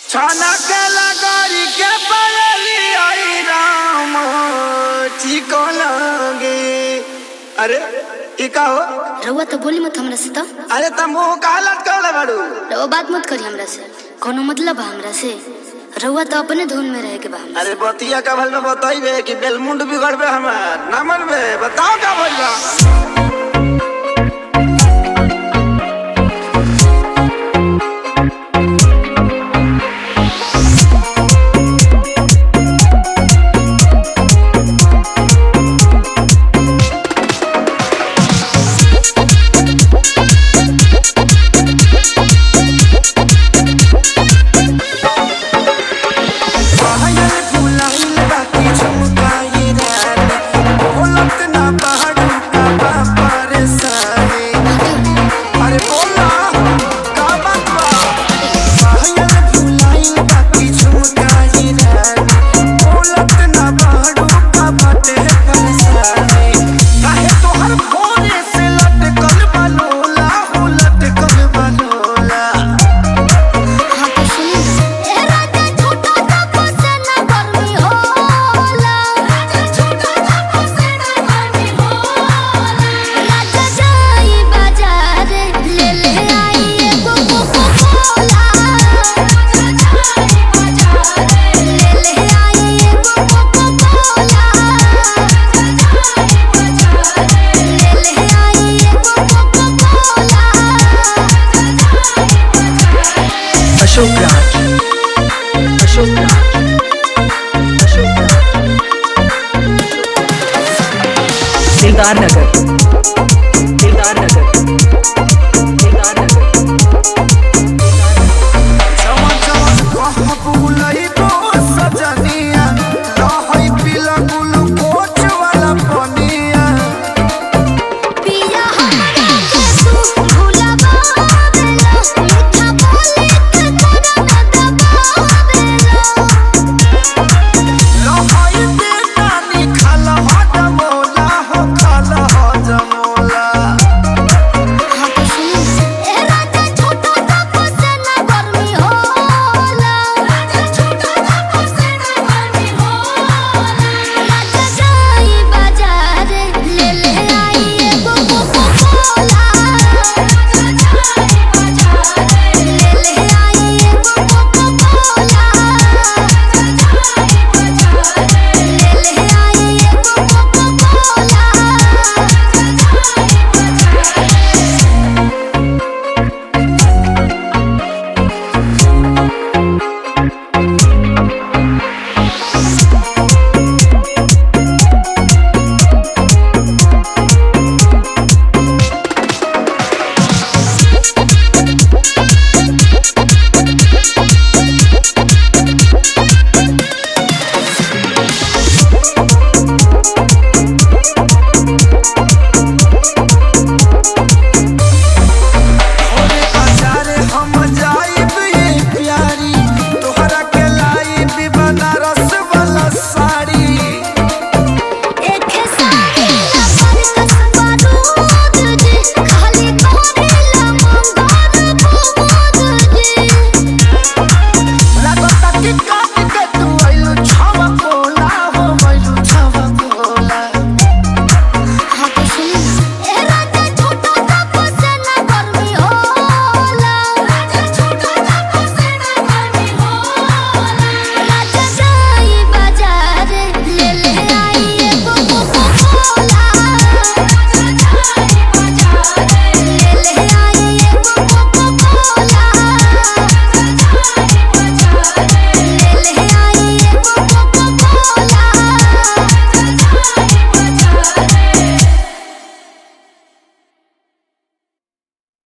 छाना के लगरी के पयली आई राम चिको लगे अरे ई का हो रउआ तो बोली मत हमरा से तो अरे त मुंह का लटकल बाड़ू रउआ बात मत करी हमरा से कोनो मतलब बा हमरा से रउआ तो अपने धुन में रहे के बा हमरा अरे बतिया का भल में बताइबे कि बेलमुंड बिगड़बे हमार ना मनबे बताओ का भइल बा पायल फुलाइल बाकी झुमकाई रानी बोलत ना पहाड़ू का बा परेशानी अरे बोला का बात बा पायल फुलाइल बाकी झुमकाई रानी बोलत ना पहाड़ू का बाटे परेशानी काहे तोहर भोरे से लटकल बनोला हो लटकल बनोला हाँ तो सुनी ना अशोक राज अशोक राज अशोक राज दिलदार नगर